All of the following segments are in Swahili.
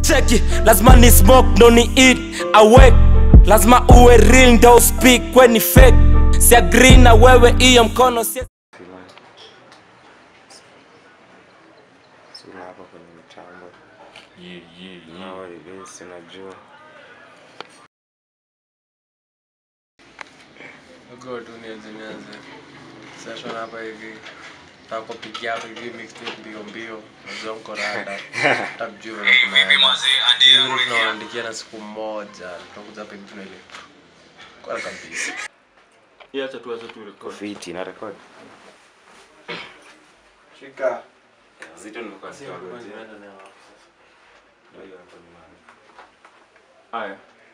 cheki lazima ni smoke ndo ni eat awake lazima uwe real ndo speak kweni fake si agree na wewe hiyo mkono si sura hapa kwenye mtambo nao hivi sinajua Go tu nianze nianze session hapa hivi takopigia hapa hivi mixtape mbio mbio najua mko rada takujua vile kunaenda Hivi tunawaandikia na siku moja tutakuja hapa hivi tunaile kwa kabisa Iacha tu acha tu record. fiti na rekodi shika zito nimekuwa sikiwagojea ndio hiyo hapo nyumbani Haya.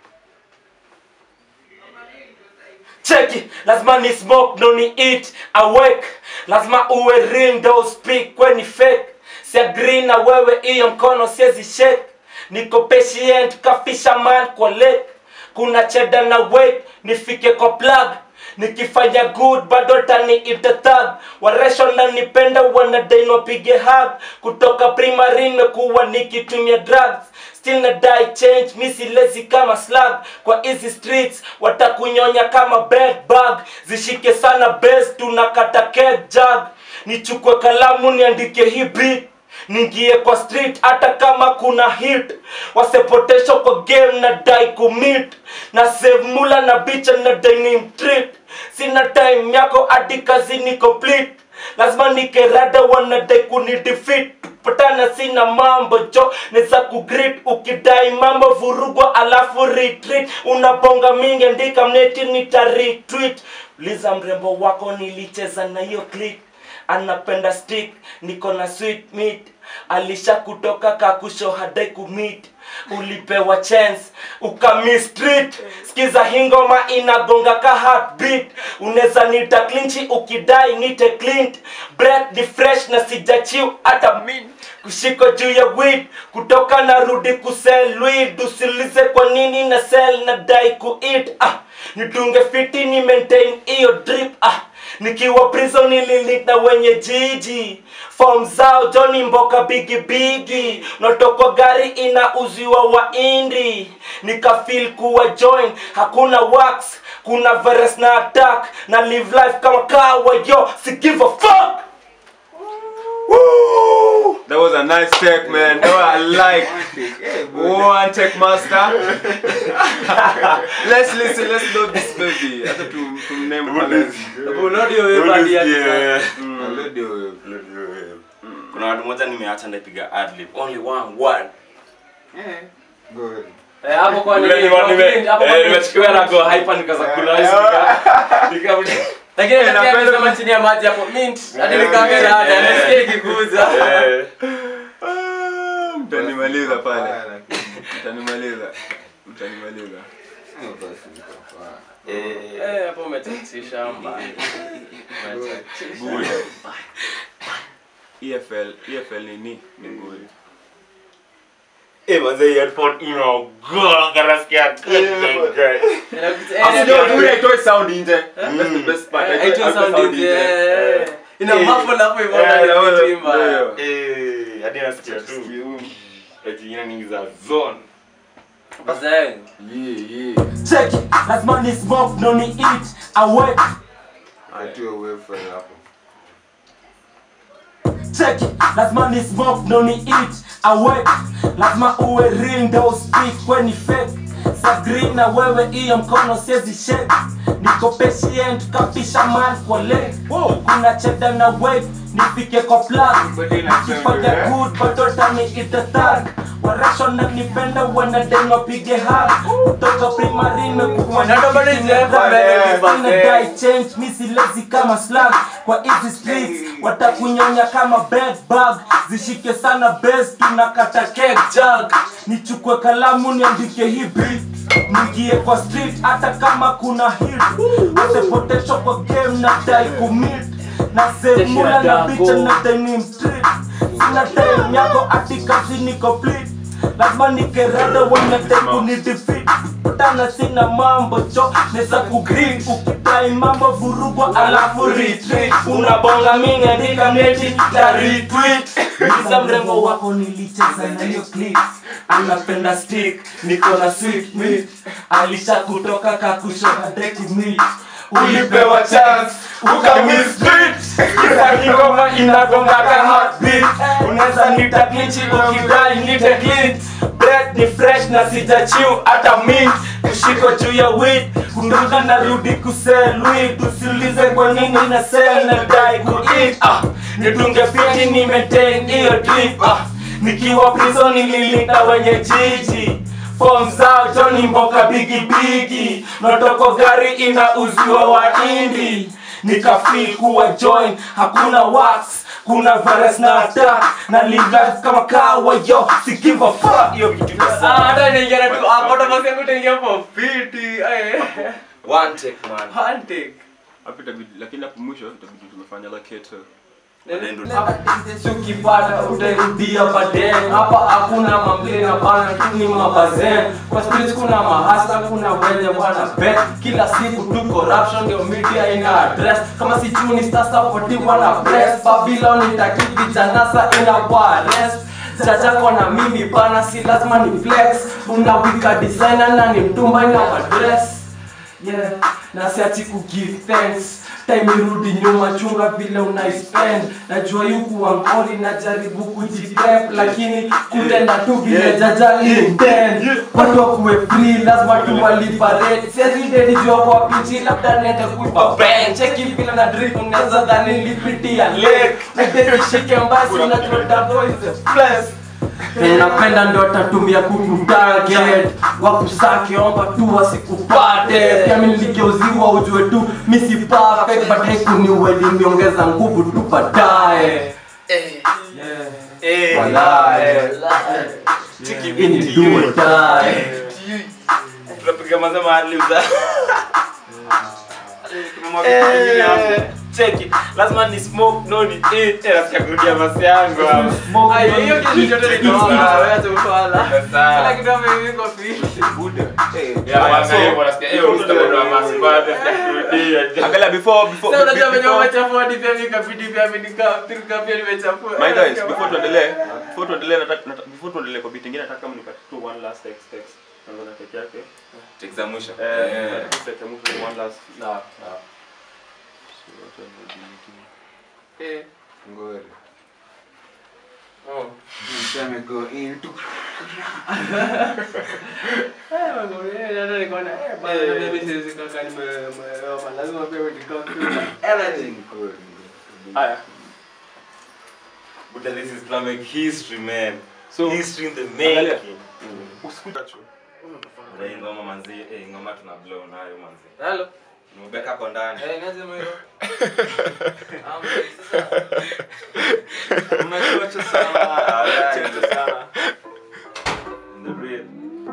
cheki lazima ni smoke ndo ni eat awake lazima uwe real ndo speak kweni fake si agree na wewe hiyo mkono siezi shake niko patient ka fisherman kwa lake kuna cheda na wait nifike kwa plug nikifanya good bado tani itatag waresho na nipenda wanadai wapige hug kutoka primary nimekuwa nikitumia drugs still na die change misi lazy kama slug kwa hizi streets watakunyonya kama bed bug zishike sana base tunakata keg jug nichukue kalamu niandike hii beat ningie kwa street hata kama kuna hit wasepotesho kwa game na dai kumit na save mula na bicha na denim treat sina time yako hadi kazi ni complete lazima nikerada wanadai kuni defeat patana sina mambo jo neza kugrit ukidai mambo vurugwa alafu retreat unabonga mingi andika mneti nitaretweet liza mrembo wako nilicheza na hiyo click anapenda stick niko na sweet meat alisha kutoka kakusho hadai kumit ulipewa chance ukamistreat skiza hingoma inagonga ka heartbeat unaweza nita klinchi ukidai nite clint breath ni fresh na sijachiu hata min kushiko juu ya weed kutoka na rudi kusel weed usilize kwa nini na sell na dai kuit ah nidunge fiti ni maintain hiyo drip ah nikiwa prison nililita wenye jiji form zao joni mboka bigi bigi notoko gari inauziwa wa indi nikafil kuwa join hakuna wax kuna virus na attack na live life kama kawa yo si give a fuck Woo! That was a nice take, man. That was I like. One take, master. let's listen. Let's load this baby. Hata tu tu name pale. kuna watu moja nimeacha ndapiga adlib only one word Eh, hapo kwa nini? Nime- Kwa nime- nini? Hapo kwa eh, nini? nimechukuliwa na go hyper nikaza kula ice nika nika Lakini Eh, nataka napenda kusema ku- chini ya maji hapo mint. Hadi nikaangalia hata nasikia ikikuza. eh Ah, Mtanimaliza pale. Mtanimaliza. Mtanimaliza. eh Eh, hapo umetatisha mbaya. Umetatisha. Good. EFL, EFL ni ni ni good. eh mazee headphone ino go karasikia Inakuta- eh, Afu ndio ndio itoe sound nje. That's the best part. eh, Itoe- itoe itoe sound nje, eh. Ina Eh. muffle hapo hivyo Eh, ndani ya ndio, kitimba. ndio. eh hadi nasikia tu eti ina nyingi za zone Mazee. Yeah, yeah. cheki lazima ni smoke ndo ni eat awake cheki lazima ni smoke ndo ni eat awake lazima uwe real ndo speak kweni fake sagri na wewe hiyo mkono siezi shake niko patient kafisha man kwa lake kuna cheda na wave nifike kwa plug nikifanya good batotani itatag waresho na nipenda wanadai wapige hug kutoka primary mekuwa Na ndo bado hizi hapa Inadai change misi lazy kama slug kwa hizi streets watakunyonya kama bed bug zishike sana base tunakata keg jug nichukue kalamu niandike hii beat niingie kwa street hata kama kuna hit watepotesho kwa game na dai kumit na semula na bicha na denim street sina time yako ati kazi ni complete lazima nikerada wanadai kunidefeat tana sina mambo cho neza kugrit ukidai mambo vurugwa alafu retreat unabonga mingi andika mneti ta retweet Uliza mrembo wako nilicheza na hiyo clip anapenda stick niko na sweet meat alisha kutoka kakushoka deki meat ulipewa chance ukamiss beat kisa kingoma inagonga ka heartbeat unaweza nita glitch ukidai nite clean bread ni fresh na sijachiu hata mint kushiko juu ya wit kunduka narudi kusell weed usiulize kwa nini na sell na dai kueat ah nitunge fiti ni maintain hiyo drip ah nikiwa prison nililinda wenye jiji form zao Johnny Mboka bigi bigi notoko gari ina uziwa wa indi nikafeel kuwa join hakuna wax kuna virus na attack na live life kama kawa yo si give a fuck hiyo kitu iko Ah, sawa hata niingia tu hapo ndo basi yangu itaingia for fiti. Eh. one take man One take. Hapo itabidi lakini hapo mwisho itabidi tumefanya la keto. ukipata utairudia baadaye hapa hakuna mamlena bana tu ni mabazen kwa streets kuna mahasa kuna wenye wana bet kila siku tu corruption ndio media ina address kama si juni sasa poti wana press babylon itakiki janasa ina warest jajako na mimi bana si lazima ni flex unawika designer na ni mtumba ina madress yeah na siachi kugive thanks time irudi nyuma chunga vile unaispend najua yuku angoli najaribu kujitep lakini kutenda tu vile jaja intend watu wakuwe free lazima tuwaliparate siazidedijua kwa pichi labda nende kuipa ben cheki vile na drip unaweza dhani nilipitia lake nideshike mbasi unajua dabo is a bless napenda ndo tatumia kukutarget wakusake omba tu wasikupate pia mi niligeuziwa ujue tu misi perfect but haikuniweli niongeza nguvu tu baadaye Yeah. Walai. Hii ni do or die. tunapiga mazema aliuza cheki lazima ni smoke no ni eat eh nasikia kurudia masi yangu hapo Ai, hiyo kitu chote ni kwa wewe tu kwa Sawa. Kila kitu hapo hivi kwa fiti. ya wanga hivyo nasikia eh usitapenda masi bado nasikia Angalia before before Sasa unajua venye before- umechafua hadi pia mimi kabidi pia mimi nikapirika pia nimechafua. My guys, before tuendelee, before tuendelee nataka nataka- before tuendelee kwa beat nyingine nataka kama nipate tu one last text text. Naona take yake. check za mwisho Eh, Eh. text ya mwisho ni one last. Sawa, sawa. Eh. Oh. Eh, wangu, eh, hata niko na- eh, bana, na mimi siwezi kaka, nime- nimeofa. Lazima pia nikae tu. Energy. Haya. but this is gonna make history man So, history in the angalia. making Usikuta Eh, ngoma manzi eh ngoma tuna blow nayo manzi Hello. nimebeka kwa ndani Eh, nianze mwendo. Ah, mzee, sasa. umechocha sana umechocha sana in the real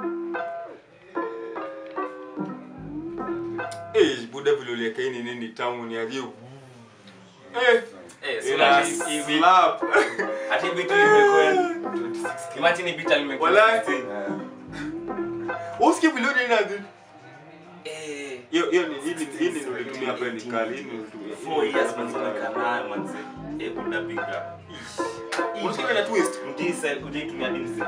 Eh, buda vile uliweka hii ni nini tamu ni aje. Eh, eh so ina hii- hii beat- slap. ati beat limekuwa imagine hii beat limekuwa Walai. 16. Usikie vile ule inaje. eh Hiyo hiyo ni hii ni hii ni ulitumia hapa ni kali, hii ni ulitumia. four years manzi nayo manzi eh buda big rap Unasikia vile na twist? ndise ujaitumia dinsi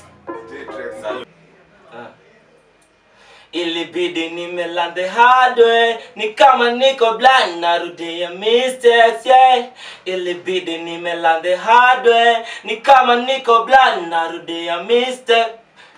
ilibidi nimelande hardware ni kama niko blind narudia mistakes yeah ilibidi nimelande hardware ni kama niko blind narudia mistake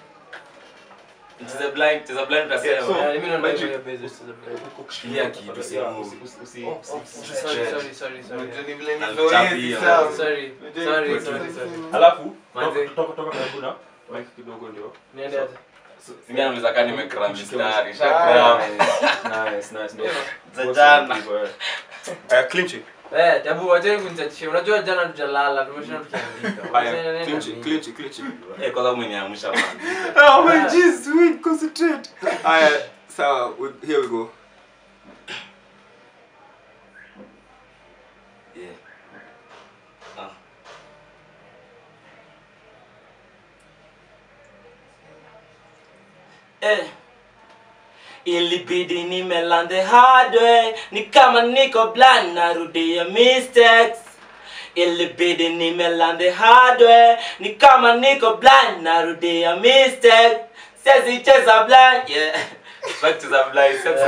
Cheza blind, cheza blind utasema. So, Eh, mimi naona Magic. hiyo base is the play. Shikilia kitu, si move. Usi- Oh, oh, usi- sorry, usi- sorry, sorry, sorry. Na vichapi hiyo. Sorry, sorry, sorry, sorry. Alafu Manze. toka toka karibu na mic kidogo ndio. Niende aje? Singine anaweza kaa nimekram mistari, Ah, shakram. Nice, nice, nice. Za jana. Eh, clinch it. Eh, tabu wacheni kunichachishia. Unajua jana tujalala, tumeshinda tukiandika. Haya, Wacheni clinch it, nini? clinch it, clinch it. Eh, kwanza umeniamsha man. Oh my jeez, wait, concentrate. Haya, sawa, we- here we go. Yeah. Ah. eh. ilibidi nimelande hardware ni kama niko blind narudia mistakes ilibidi nimelande hardware ni kama niko blind narudia mistake siwezi cheza blind yeah back to the blind sasa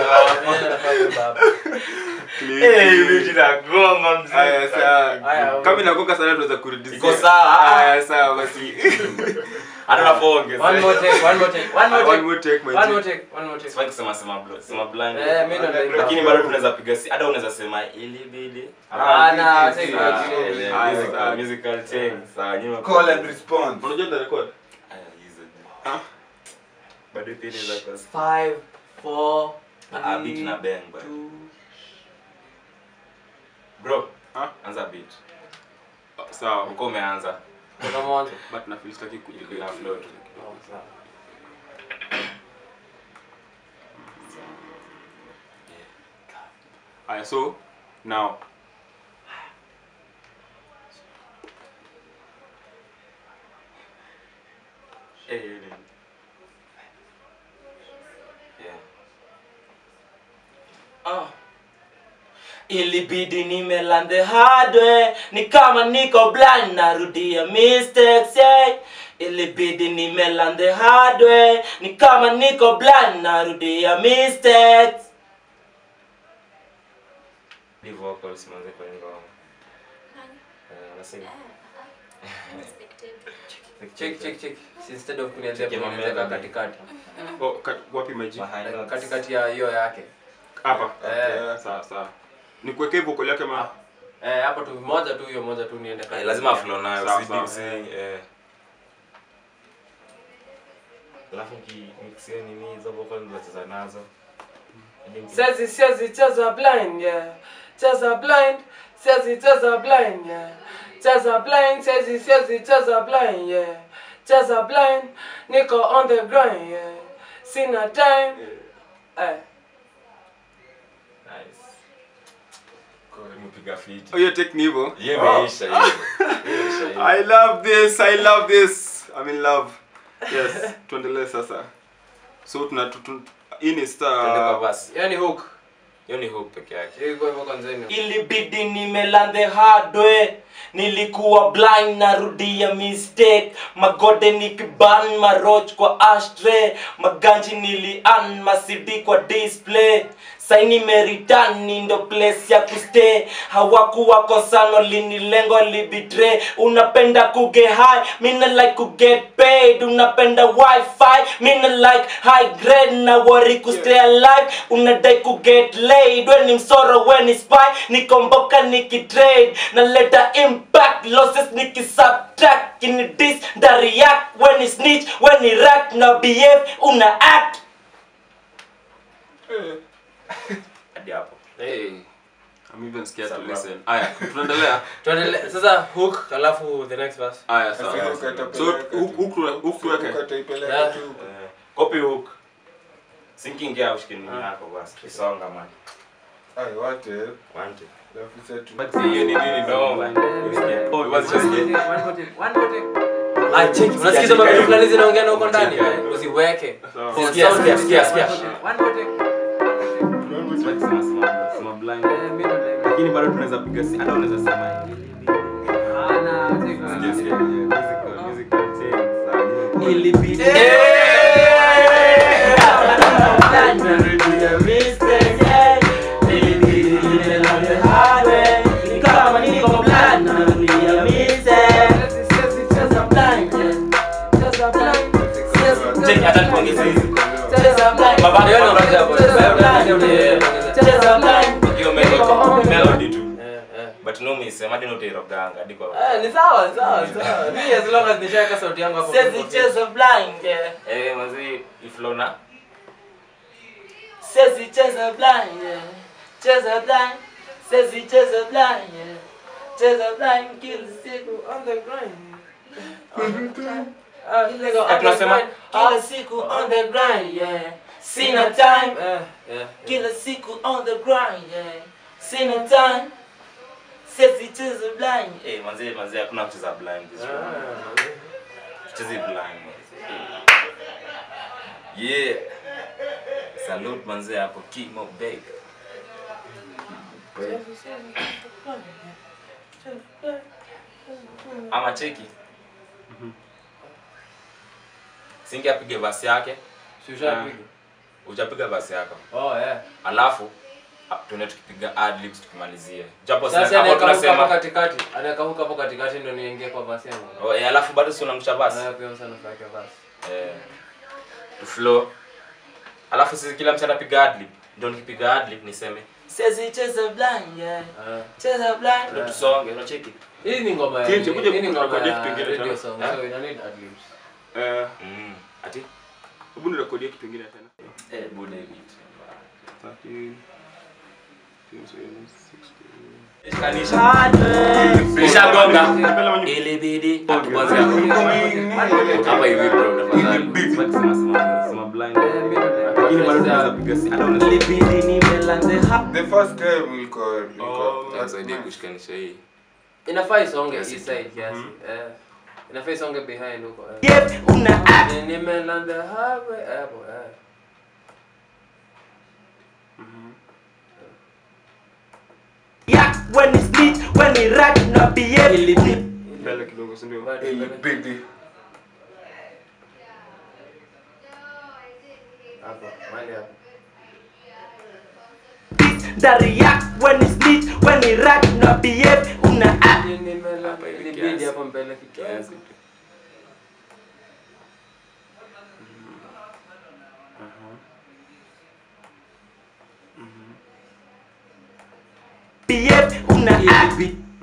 eh vitu na goma mzee Aya, sawa. Aya, Kama inakoka sana tunaweza kurudishia. Iko sawa. Aya, sawa basi. hata unapoongeza One more take, one more take, one more One take. more take, my One G. more take, one more take. Sifai kusema sema blo sema blind Eh, mimi ndo ndio. lakini bado tunaweza piga si hata unaweza sema ilibidi Ah, na, Ah, take Ah, it. ile Ah, musical- sawa. musical change sawa nyuma Call and response. Unajua ndio record? Aya, hizo. Ah. bado pia inaweza kuwa Five, four, Ah, beat three, na bang bado. two. bro Ah. anza beat Sawa. uko umeanza Kuna mwanzo. But na feel sitaki Ilikuwa kujikwaa. na flow tu. Oh, sawa. Aya, so now Eh, hiyo ni- Yeah. Ah. ilibidi nimelande hardware ni kama niko blind narudia mistakes yeah. ilibidi nimelande hardware ni kama niko blind narudia mistakes Ni vocals manze kwenye ngoma. Eh, unasema? Check, check, check. Instead of kunianzia Check kunianzia mamela. katikati. oh, ka- wapi my G? Behind notes. Katikati ya hiyo yake. Hapa. Eh. Okay, Sawa, sawa. Nikuwekee vocal yake ma. Eh, hapo tu moja tu hiyo moja tu niende Eh, kati. lazima flow nayo Sawa, si sawa. si eh alafu nikimixia nini hizo vocal zinacheza nazo Hadi niki- Siwezi siwezi cheza blind yeah. Cheza blind, siwezi cheza blind yeah. Cheza blind, siwezi siwezi cheza blind yeah. Cheza blind, niko on the grind yeah. Sina time. Eh. Nice. Kwa hiyo nimepiga fiti. Oh, hiyo take ni hivyo. Hiyo imeisha hiyo. Hiyo imeisha hiyo. I love this. I love this. I'm in love. Yes, tuendelee sasa. So tuna tu- tu- hii ni Twende kwa star. verse. Hiyo ni hook. Hiyo ni hook peke yake. Hiyo iko hivyo kwanzeni. ilibidi nimelande hardware nilikuwa blind narudia mistake magode nikiban maroch kwa ashtray maganji nilian masidi kwa display saini meritani ndo place ya kustay hawakuwa kosano linilengo libitre unapenda kuge high mina like kuget paid unapenda wifi mina like high grade na worry kustay alive unadai kuget laid when ni msoro when ni spy nikomboka nikitrade naleta impact losses nikisubtract kini dis nda react when ni snitch when ni rack na behave una act hadi hapo Hey. I'm even scared to Sawa. listen. Aya, tunaendelea. Tuendelee sasa hook alafu the next verse. Aya, Sasa sawa. ukatapeleka So tu. huku huku huku tuweke. Ukataipeleka Yeah. tu. Eh, copy hook sinking ya ushikini yako basi kisonga man Ai, wate. want Alafu sasa tu- but hiyo ni nini no man Usikia? oh was just Ah, check. Unasikiza mambo fulani zinaongea na huko ndani? Usiweke. Sawa. For Sikia, sound, sikia, sikia, sikia. sikia. Tunaona tu- sema sema sema blind lakini bado tunaweza piga si hata unaweza sema Sikia, sikia. Musical- musical change. Sawa, nyinyi- ilibidi Check, hata nikuongeze hizi. Baba, Hiyo ndio unaongea hapo. Hiyo ndio- hiyo melody- melody tu Eh, eh. but no miss hadi notairoganga hadi kwa Eh, ni sawa, sawa, sawa. Mimi as long as nishaweka sauti yangu hapo. Siwezi cheza blind yeah. Eh, manzi iflona. Siwezi cheza blind yeah. Cheza blind. Siwezi cheza blind yeah. Cheza blind kila siku on the grind. Ah, nigga, Eh, tunasema on the kila grind. siku on the grind yeah. Sina time. Eh, eh, eh. Kila siku on the grind yeah. Sina time. Siwezi cheza blind. Eh, manzi manzi hakuna kucheza blind this one. Ah. Tucheze blind. Yeah. Salute manze hapo Kimo Baker. ama cheki singi apige basi yake Si ushapiga? ujapiga basi yako Oh, yeah. alafu a- tuende tukipiga adlibs tukimalizie japo Sasa sasa hapo anaweka hook hapo tunasema katikati. Anaweka hook hapo katikati ndio niingie kwa basi yangu. oh, eh, alafu bado si unamsha basi Na pia sana fake basi. eh, tu flow alafu sisi kila mtu anapiga adlib ndio nikipiga adlib niseme sezi cheza blind yeah. Ah. cheza blind ndio Yeah. tusonge unacheki Hii ni ngoma ya Kinche, kuja hii ni ngoma kurekodia ya kipengele radio tena. song. Eh? So ina need ad libs. Eh, mm. ati hebu nirekodie kitu kingine tena. eh bude beat 13, 16. kanisha nishagonga Mbele mwenye- ilibidi atubaze hapo hapa hivi bro tafadhali sema sema sema blind Lakini bado tunaweza piga si- hata una- ilibidi nimelande hapo The first time ilikuwa ilikuwa Oh, Nisaidie kushikanisha hii Inafaa isonge Yes, hii it side kiasi. Eh. Inafaa isonge behind huko. eh. yep una act Ni- Nimeland the highway hapo. eh. yak when it's neat when it right na behave mbele kidogo si ndio? Bado mbele. Hapo, mahali hapo. that react when it's neat when it right na behave una act Ni- nimeland- Hapa hivi ilibidi kiasi. hapo mbele kidogo. behave una act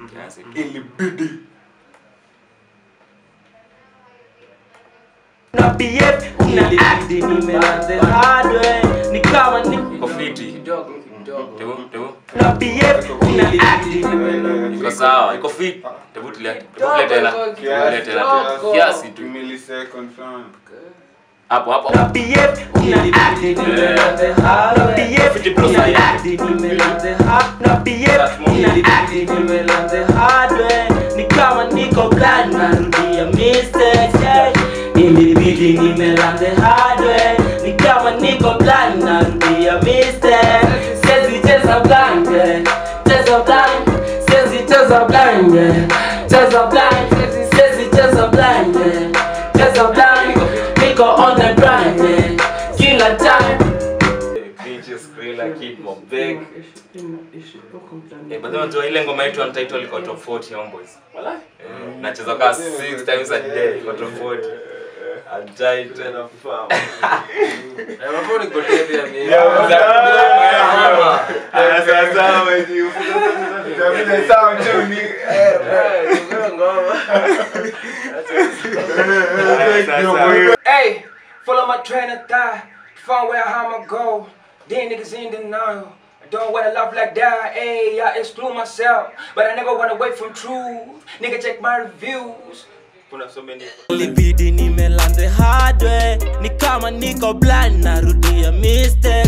na behave una act nimelande hard way ni kama ni kofiti Kidogo, kidogo. tebu tebu na behave una act iko sawa iko fit tebu tulia tebu tulia tena tulia tena Kidogo. kiasi tu millisecond fulani. hapo hapo na behave una act nimelande hard na behave una act nimelande hard na behave una act nimelande hard way ni kama niko blind narudia mistakes yeah. ilibidi nimelande hard way ni kama niko blind narudia mistakes siwezi cheza blind yeah. cheza blind siwezi cheza blind yeah. cheza blind siwezi cheza blind yeah. cheza blind niko on the grind yeah. kila time Eh, but then unajua ile ngoma yetu untitled iko top 40 homeboys. Eh, nacheza kaa 6 times a day iko top 40. Untitled. Eh, mafua nikotea pia mimi. Ah, sasa wewe utabidi sawa tu ni eh, Eh, nimepewa ngoma. Hey, follow my train of thought. Find where I'ma go. Then niggas in denial. I don't wanna love like that. Hey, I exclude myself, but I never wanna wait from truth. Nigga, check my reviews. Kuna so many- ilibidi nimelande hard way ni kama niko blind narudia mistake